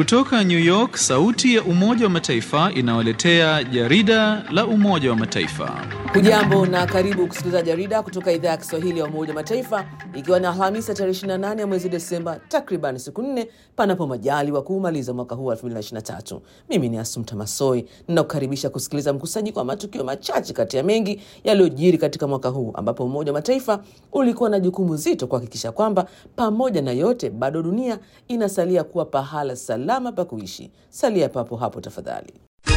Kutoka New York, sauti ya Umoja wa Mataifa inawaletea jarida la Umoja wa Mataifa. Hujambo na karibu kusikiliza jarida kutoka idhaa ya Kiswahili ya Umoja wa Mataifa, ikiwa ni Alhamisi tarehe 28 ya mwezi Desemba, takriban siku nne panapo majali wa kuumaliza mwaka huu wa 2023. Mimi ni Asumta Masoi, ninakukaribisha kusikiliza mkusanyiko wa matukio machache kati ya mengi yaliyojiri katika mwaka huu, ambapo Umoja wa Mataifa ulikuwa na jukumu zito kuhakikisha kwamba pamoja na yote, bado dunia inasalia kuwa pahala salama pa kuishi. Salia papo hapo tafadhali.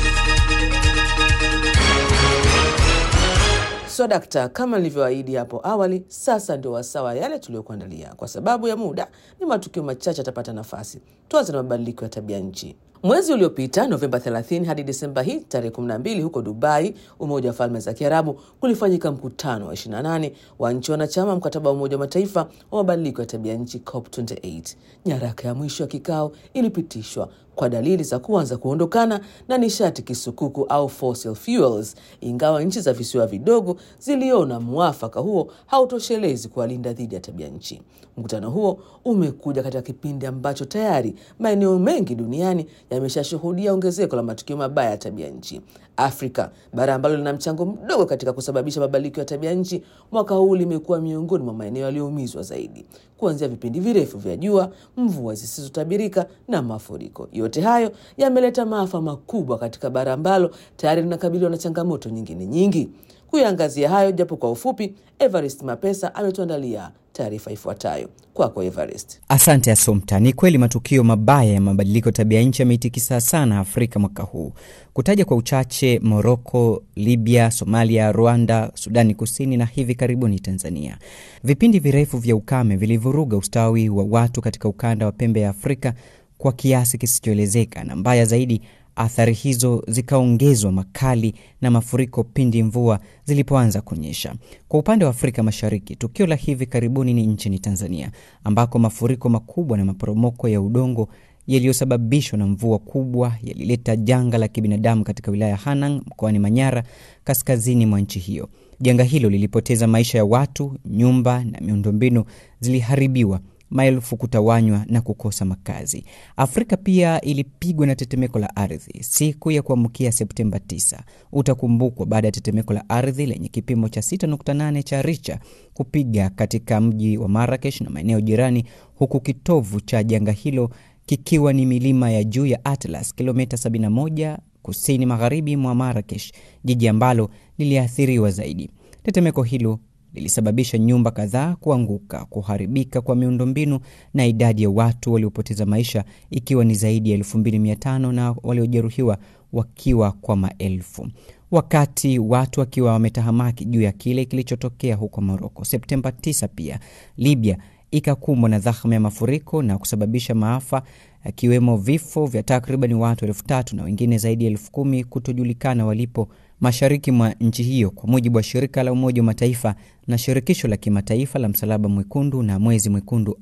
So dakta, kama nilivyoahidi hapo awali, sasa ndio wasawa yale tuliyokuandalia. Kwa sababu ya muda, ni matukio machache atapata nafasi. Tuanze na mabadiliko ya tabia nchi. Mwezi uliopita Novemba 30 hadi Desemba hii tarehe 12, huko Dubai, Umoja wa Falme za Kiarabu, kulifanyika mkutano wa 28 wa nchi wanachama mkataba wa Umoja wa Mataifa wa mabadiliko ya tabia nchi COP28. Nyaraka ya mwisho ya kikao ilipitishwa kwa dalili za kuanza kuondokana na nishati kisukuku au fossil fuels, ingawa nchi za visiwa vidogo ziliona mwafaka huo hautoshelezi kuwalinda dhidi ya tabia nchi. Mkutano huo umekuja katika kipindi ambacho tayari maeneo mengi duniani yameshashuhudia ongezeko la matukio mabaya ya tabia nchi. Afrika, bara ambalo lina mchango mdogo katika kusababisha mabadiliko ya tabia nchi, mwaka huu limekuwa miongoni mwa maeneo yaliyoumizwa zaidi, kuanzia vipindi virefu vya jua, mvua zisizotabirika na mafuriko. Yote hayo yameleta maafa makubwa katika bara ambalo tayari linakabiliwa na changamoto nyingine nyingi. Kuyaangazia hayo japo kwa ufupi, Evarist Mapesa ametuandalia taarifa ifuatayo. Kwako Evarist. Asante Asumta. Ni kweli matukio mabaya ya mabadiliko tabia nchi yameitikisa sana Afrika mwaka huu. Kutaja kwa uchache, Moroko, Libya, Somalia, Rwanda, Sudani Kusini na hivi karibuni Tanzania. Vipindi virefu vya ukame vilivuruga ustawi wa watu katika ukanda wa pembe ya Afrika kwa kiasi kisichoelezeka, na mbaya zaidi athari hizo zikaongezwa makali na mafuriko pindi mvua zilipoanza kunyesha. Kwa upande wa Afrika Mashariki, tukio la hivi karibuni ni nchini Tanzania, ambako mafuriko makubwa na maporomoko ya udongo yaliyosababishwa na mvua kubwa yalileta janga la kibinadamu katika wilaya ya Hanang mkoani Manyara, kaskazini mwa nchi hiyo. Janga hilo lilipoteza maisha ya watu, nyumba na miundombinu ziliharibiwa maelfu kutawanywa na kukosa makazi. Afrika pia ilipigwa na tetemeko la ardhi siku ya kuamkia Septemba 9. Utakumbukwa baada ya tetemeko la ardhi lenye kipimo cha 6.8 cha Richter kupiga katika mji wa Marrakesh na maeneo jirani, huku kitovu cha janga hilo kikiwa ni milima ya juu ya Atlas, kilomita 71 kusini magharibi mwa Marrakesh, jiji ambalo liliathiriwa zaidi. Tetemeko hilo lilisababisha nyumba kadhaa kuanguka, kuharibika kwa miundombinu na idadi ya watu waliopoteza maisha ikiwa ni zaidi ya 2500 na waliojeruhiwa wakiwa kwa maelfu, wakati watu wakiwa wametahamaki juu ya kile kilichotokea huko Moroko. Septemba 9 pia Libya ikakumbwa na dhahma ya mafuriko na kusababisha maafa akiwemo vifo vya takriban watu elfu tatu na wengine zaidi ya elfu kumi kutojulikana walipo mashariki mwa nchi hiyo, kwa mujibu wa shirika la Umoja wa Mataifa na shirikisho la kimataifa la Msalaba Mwekundu na Mwezi Mwekundu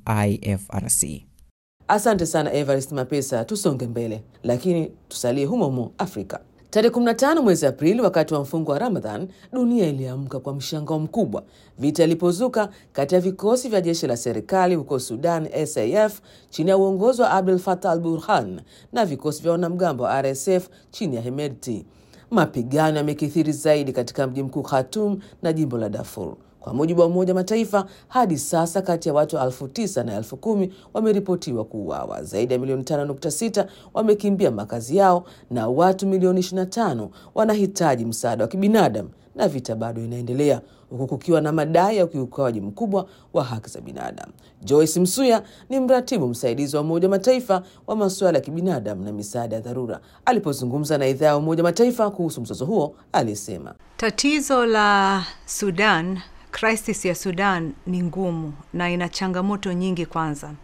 IFRC. Asante sana Evarist Mapesa. Tusonge mbele, lakini tusalie humo humo Afrika. Tarehe 15 mwezi Aprili, wakati wa mfungo wa Ramadhan, dunia iliamka kwa mshangao mkubwa vita ilipozuka kati ya vikosi vya jeshi la serikali huko Sudan, SAF, chini ya uongozi wa Abdel Fattah al Burhan na vikosi vya wanamgambo wa RSF chini ya Hemedti. Mapigano yamekithiri zaidi katika mji mkuu Khartoum na jimbo la Darfur. Kwa mujibu wa Umoja Mataifa, hadi sasa kati ya watu elfu tisa na elfu kumi wameripotiwa kuuawa. Zaidi ya milioni 5.6 wamekimbia makazi yao na watu milioni 25 wanahitaji msaada wa kibinadamu, na vita bado inaendelea huku kukiwa na madai ya ukiukaji mkubwa wa haki za binadamu. Joyce Msuya ni mratibu msaidizi wa Umoja Mataifa wa masuala ya kibinadamu na misaada ya dharura. Alipozungumza na idhaa ya Umoja Mataifa kuhusu mzozo huo, alisema tatizo la Sudan, crisis ya Sudan ni ngumu na ina changamoto nyingi, kwanza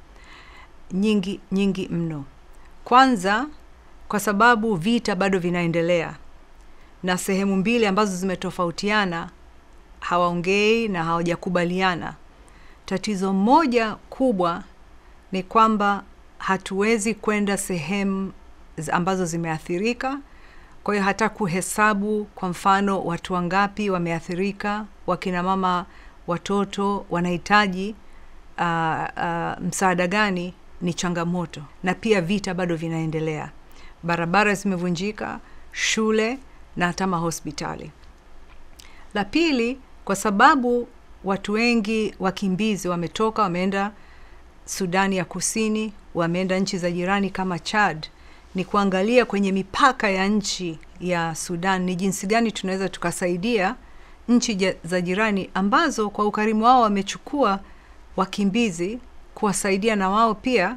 nyingi nyingi mno. Kwanza kwa sababu vita bado vinaendelea na sehemu mbili ambazo zimetofautiana hawaongei na hawajakubaliana. Tatizo moja kubwa ni kwamba hatuwezi kwenda sehemu ambazo zimeathirika. Kwa hiyo hata kuhesabu kwa mfano watu wangapi wameathirika, wakina mama, watoto wanahitaji uh, uh, msaada gani, ni changamoto, na pia vita bado vinaendelea. Barabara zimevunjika, shule na hata mahospitali. La pili, kwa sababu watu wengi wakimbizi wametoka, wameenda Sudani ya Kusini, wameenda nchi za jirani kama Chad, ni kuangalia kwenye mipaka ya nchi ya Sudan ni jinsi gani tunaweza tukasaidia nchi ja- za jirani ambazo kwa ukarimu wao wamechukua wakimbizi kuwasaidia na wao pia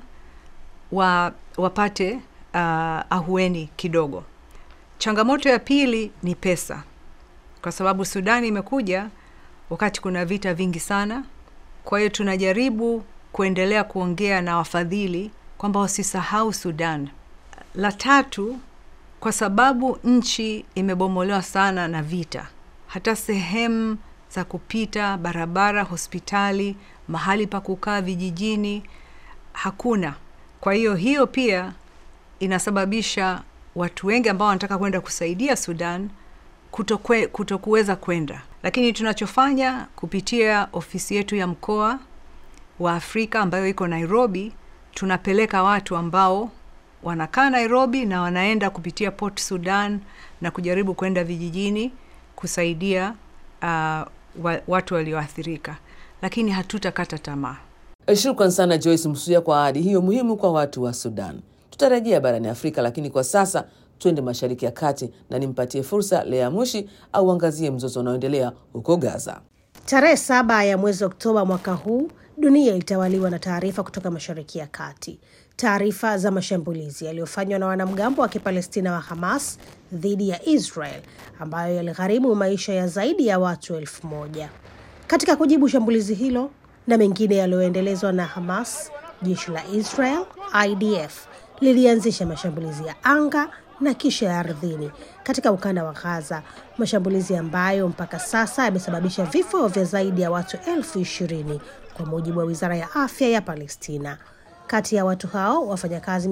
wa, wapate uh, ahueni kidogo. Changamoto ya pili ni pesa, kwa sababu Sudani imekuja wakati kuna vita vingi sana. Kwa hiyo tunajaribu kuendelea kuongea na wafadhili kwamba wasisahau Sudan. La tatu, kwa sababu nchi imebomolewa sana na vita, hata sehemu za kupita, barabara, hospitali, mahali pa kukaa vijijini hakuna. Kwa hiyo hiyo pia inasababisha watu wengi ambao wanataka kwenda kusaidia Sudan kutokwe, kutokuweza kwenda, lakini tunachofanya kupitia ofisi yetu ya mkoa wa Afrika ambayo iko Nairobi, tunapeleka watu ambao wanakaa Nairobi na wanaenda kupitia Port Sudan na kujaribu kwenda vijijini kusaidia uh, wa, watu walioathirika, lakini hatutakata tamaa. Shukran sana Joyce Msuya kwa ahadi hiyo muhimu kwa watu wa Sudan. Tutarejea barani Afrika, lakini kwa sasa twende Mashariki ya Kati na nimpatie fursa Lea Mushi au angazie mzozo unaoendelea huko Gaza. Tarehe saba ya mwezi Oktoba mwaka huu dunia ilitawaliwa na taarifa kutoka Mashariki ya Kati, taarifa za mashambulizi yaliyofanywa na wanamgambo wa Kipalestina wa Hamas dhidi ya Israel ambayo yaligharimu maisha ya zaidi ya watu elfu moja. Katika kujibu shambulizi hilo na mengine yaliyoendelezwa na Hamas, jeshi la Israel IDF lilianzisha mashambulizi ya anga na kisha ya ardhini katika ukanda wa Gaza, mashambulizi ambayo mpaka sasa yamesababisha vifo vya zaidi ya watu elfu ishirini kwa mujibu wa wizara ya afya ya Palestina. Kati ya watu hao wafanyakazi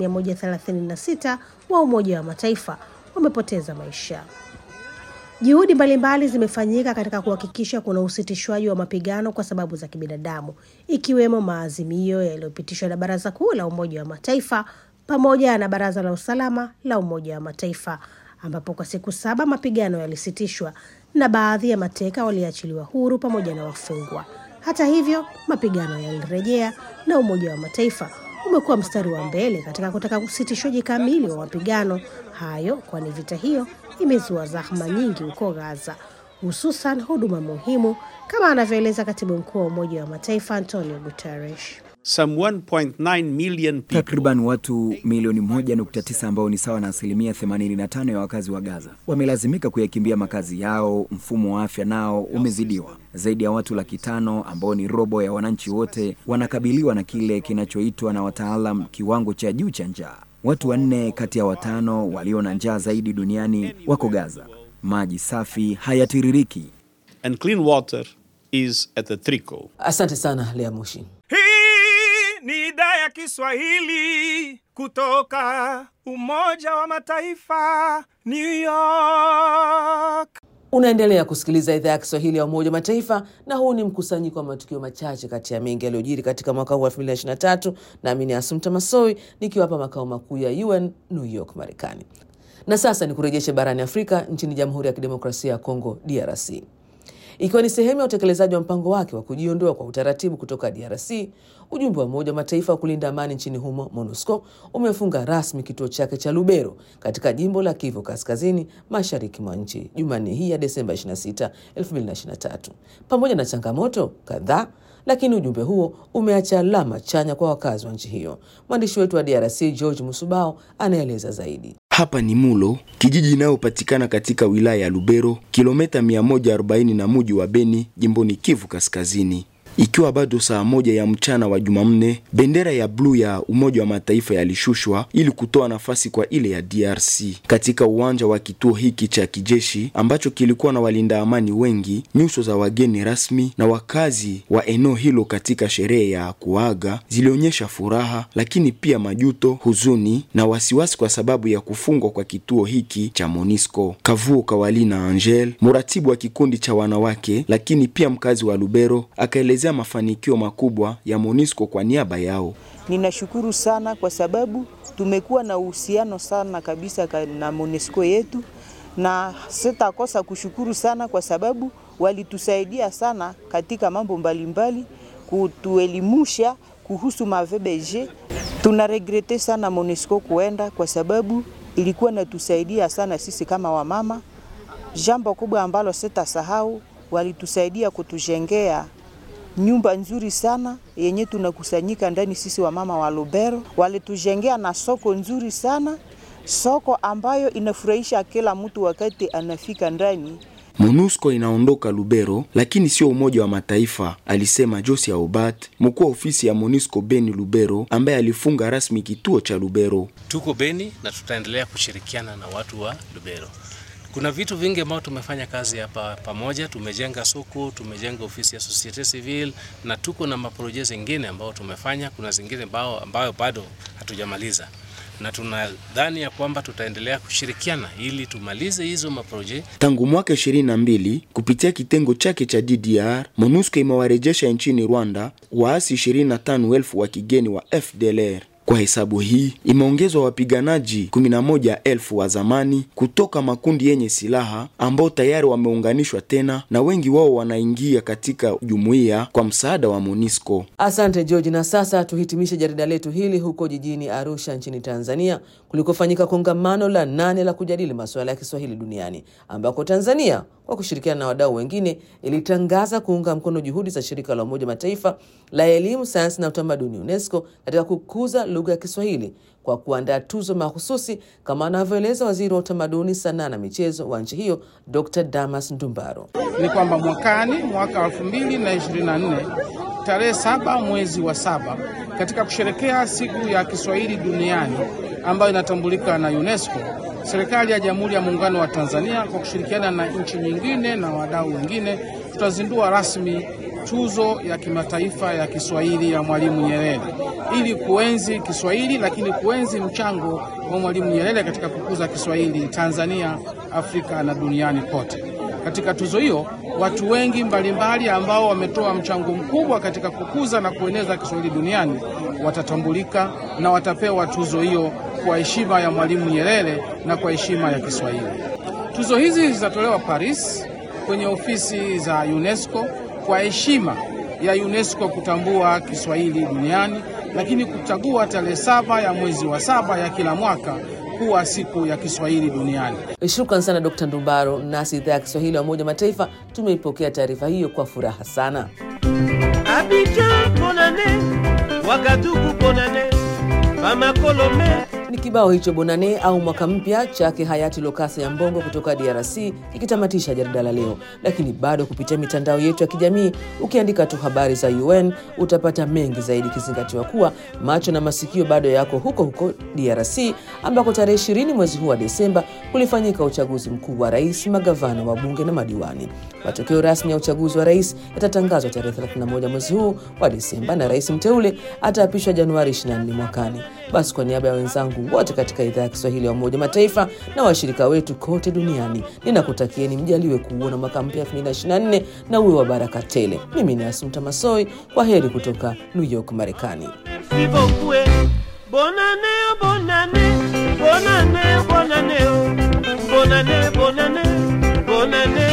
136 wa Umoja wa Mataifa wamepoteza maisha. Juhudi mbalimbali zimefanyika katika kuhakikisha kuna usitishwaji wa mapigano kwa sababu za kibinadamu, ikiwemo maazimio yaliyopitishwa na Baraza Kuu la Umoja wa Mataifa pamoja na Baraza la Usalama la Umoja wa Mataifa, ambapo kwa siku saba mapigano yalisitishwa na baadhi ya mateka waliachiliwa huru pamoja na wafungwa. Hata hivyo, mapigano yalirejea na Umoja wa Mataifa umekuwa mstari wa mbele katika kutaka usitishwaji kamili wa mapigano hayo, kwani vita hiyo imezua zahma nyingi huko Gaza, hususan huduma muhimu, kama anavyoeleza katibu mkuu wa Umoja wa Mataifa Antonio Guterres. Some 1.9 million people Takriban watu milioni 1.9 ambao ni sawa na asilimia 85 ya wakazi wa Gaza wamelazimika kuyakimbia makazi yao. Mfumo wa afya nao umezidiwa. Zaidi ya watu laki tano ambao ni robo ya wananchi wote wanakabiliwa na kile kinachoitwa na wataalam kiwango cha juu cha njaa. Watu wanne kati ya watano walio na njaa zaidi duniani wako Gaza. Maji safi hayatiririki. and clean water is at the trickle. Asante sana Lea Mushi. Hii ni idhaa ya Kiswahili kutoka Umoja wa Mataifa, New York. Unaendelea kusikiliza idhaa ya Kiswahili ya Umoja wa Mataifa, na huu ni mkusanyiko wa matukio machache kati ya mengi yaliyojiri katika mwaka huu wa 2023 nami ni Asumta Masoi nikiwa hapa makao makuu ya UN New York, Marekani. Na sasa ni kurejeshe barani Afrika, nchini Jamhuri ya Kidemokrasia ya Kongo, DRC. Ikiwa ni sehemu ya utekelezaji wa mpango wake wa kujiondoa kwa utaratibu kutoka DRC, ujumbe wa Umoja wa Mataifa wa kulinda amani nchini humo MONUSCO umefunga rasmi kituo chake cha Lubero katika jimbo la Kivu Kaskazini, mashariki mwa nchi Jumanne hii ya Desemba 26, 2023. Pamoja na changamoto kadhaa, lakini ujumbe huo umeacha alama chanya kwa wakazi wa nchi hiyo. Mwandishi wetu wa DRC George Musubao anaeleza zaidi. Hapa ni Mulo, kijiji inayopatikana katika wilaya ya Lubero, kilomita 140 na muji wa Beni, jimboni Kivu Kaskazini. Ikiwa bado saa moja ya mchana wa Jumanne, bendera ya bluu ya Umoja wa Mataifa yalishushwa ili kutoa nafasi kwa ile ya DRC katika uwanja wa kituo hiki cha kijeshi ambacho kilikuwa na walinda amani wengi. Nyuso za wageni rasmi na wakazi wa eneo hilo katika sherehe ya kuaga zilionyesha furaha, lakini pia majuto, huzuni na wasiwasi kwa sababu ya kufungwa kwa kituo hiki cha Monisco. Kavuo Kawalina Angel, mratibu wa kikundi cha wanawake, lakini pia mkazi wa Lubero, akaelezea mafanikio makubwa ya Monisco kwa niaba yao. ninashukuru sana kwa sababu tumekuwa na uhusiano sana kabisa na MONUSCO yetu, na sitakosa kushukuru sana kwa sababu walitusaidia sana katika mambo mbalimbali, kutuelimusha kuhusu ma-VBG. Tuna regrete sana MONUSCO kuenda kwa sababu ilikuwa natusaidia sana sisi kama wamama. Jambo kubwa ambalo sitasahau, walitusaidia kutujengea nyumba nzuri sana yenye tunakusanyika ndani sisi wamama wa Lubero. Walitujengea na soko nzuri sana, soko ambayo inafurahisha kila mtu wakati anafika ndani. MONUSCO inaondoka Lubero, lakini sio Umoja wa Mataifa, alisema Josia Obat, mkuu wa ofisi ya MONUSCO Beni Lubero, ambaye alifunga rasmi kituo cha Lubero. Tuko Beni na tutaendelea kushirikiana na watu wa Lubero. Kuna vitu vingi ambao tumefanya kazi hapa pamoja. Tumejenga soko, tumejenga ofisi ya societe civil na tuko na maproje zingine ambao tumefanya. Kuna zingine ambao, ambayo bado hatujamaliza na tunadhani ya kwamba tutaendelea kushirikiana ili tumalize hizo maproje. Tangu mwaka 22 kupitia kitengo chake cha DDR, MONUSCO imewarejesha nchini Rwanda waasi 25,000 wa kigeni wa FDLR. Kwa hesabu hii imeongezwa wapiganaji 11,000 wa zamani kutoka makundi yenye silaha ambao tayari wameunganishwa tena na wengi wao wanaingia katika jumuiya kwa msaada wa MONUSCO. Asante George, na sasa tuhitimishe jarida letu hili huko jijini Arusha nchini Tanzania kulikofanyika kongamano la nane la kujadili masuala ya Kiswahili duniani ambako Tanzania kwa kushirikiana na wadau wengine ilitangaza kuunga mkono juhudi za shirika la Umoja Mataifa la elimu, sayansi na utamaduni UNESCO katika kukuza lugha ya Kiswahili kwa kuandaa tuzo mahususi kama anavyoeleza waziri wa utamaduni, sanaa na michezo wa nchi hiyo Dr. Damas Ndumbaro. Ni kwamba mwakani, mwaka 2024 tarehe saba mwezi wa saba, katika kusherekea siku ya Kiswahili duniani ambayo inatambulika na UNESCO, serikali ya Jamhuri ya Muungano wa Tanzania kwa kushirikiana na nchi nyingine na wadau wengine tutazindua rasmi tuzo ya kimataifa ya Kiswahili ya Mwalimu Nyerere ili kuenzi Kiswahili, lakini kuenzi mchango wa Mwalimu Nyerere katika kukuza Kiswahili Tanzania, Afrika na duniani kote. Katika tuzo hiyo watu wengi mbalimbali ambao wametoa mchango mkubwa katika kukuza na kueneza Kiswahili duniani watatambulika na watapewa tuzo hiyo kwa heshima ya Mwalimu Nyerere na kwa heshima ya Kiswahili. Tuzo hizi zitatolewa Paris kwenye ofisi za UNESCO kwa heshima ya UNESCO kutambua Kiswahili duniani, lakini kuchagua tarehe saba ya mwezi wa saba ya kila mwaka kuwa siku ya Kiswahili duniani. Shukran sana Dr. Ndumbaro. Nasi idhaa ya Kiswahili ya Umoja Mataifa tumeipokea taarifa hiyo kwa furaha sana. Abidjan bonane, Wagadugu bonane, Bamako Lomé Ni kibao hicho Bonane au mwaka mpya chake hayati Lokasa ya Mbongo kutoka DRC kikitamatisha jarida la leo, lakini bado kupitia mitandao yetu ya kijamii, ukiandika tu habari za UN utapata mengi zaidi, ikizingatiwa kuwa macho na masikio bado yako huko huko DRC ambako tarehe ishirini mwezi huu wa Desemba kulifanyika uchaguzi mkuu wa rais, magavana, wabunge na madiwani. Matokeo rasmi ya uchaguzi wa rais yatatangazwa tarehe 31 mwezi huu wa Desemba na rais mteule ataapishwa Januari 24 mwakani. Basi kwa niaba ya wenzangu wote katika idhaa ya Kiswahili ya Umoja Mataifa na washirika wetu kote duniani, ninakutakieni mjaliwe kuuona mwaka mpya 2024 na uwe wa baraka tele. Mimi ni Asumta Masoi, kwa heri kutoka New York, Marekani. Merci beaucoup. eh. Bonne année, bonne année, bonne année, bonne année, oh. bonne année, bonne année, bonne année.